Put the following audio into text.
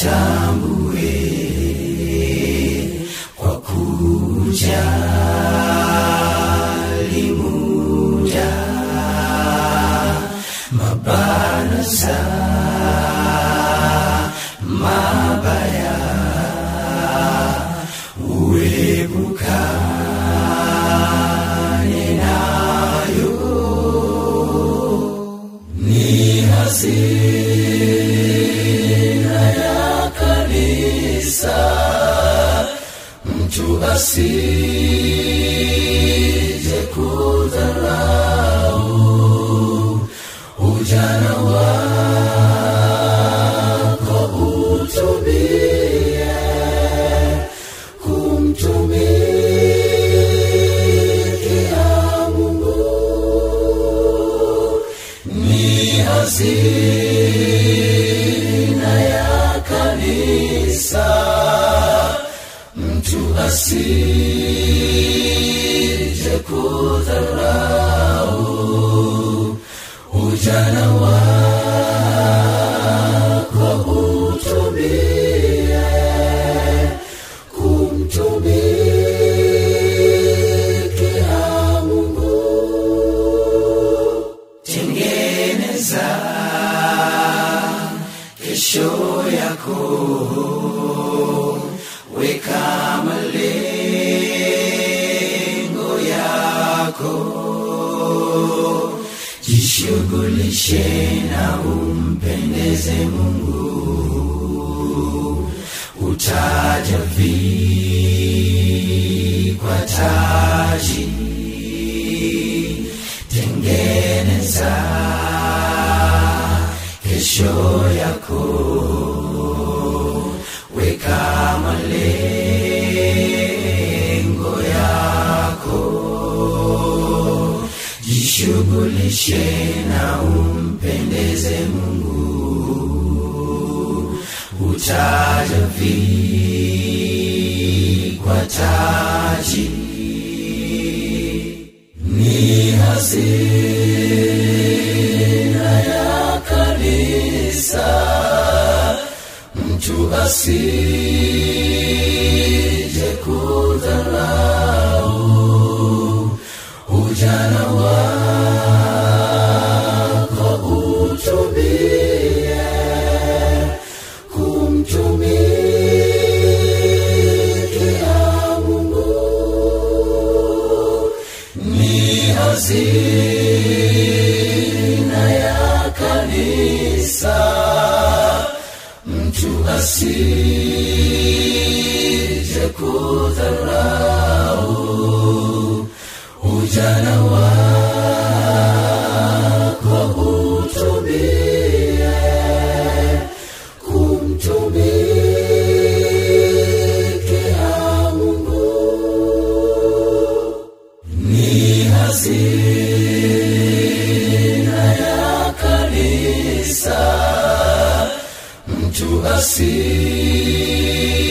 nitambue kwa kujali muda mabaraza mabaya uepukane nayo ni hazina ya kanisa mtu asije kudharau ujana wako utumie kumtumikia Mungu ni hazina ya kanisa mtu asije kudharau ujana wako utumie kumtumikia Mungu tengeneza kesho yako weka malengo yako jishughulishe na umpendeze mungu utaja vikwa taji tengeneza kesho yako weka malengo yako jishughulishe na umpendeze mungu utaja vikwa taji ni hazina ya kanisa mtu asije kudharau ujana wako utumie kumtumikia Mungu ni hazina ya kanisa mtu asije kudharau ujana wako utumie kumtumikia Mungu ni hazina ya kanisa mtu asije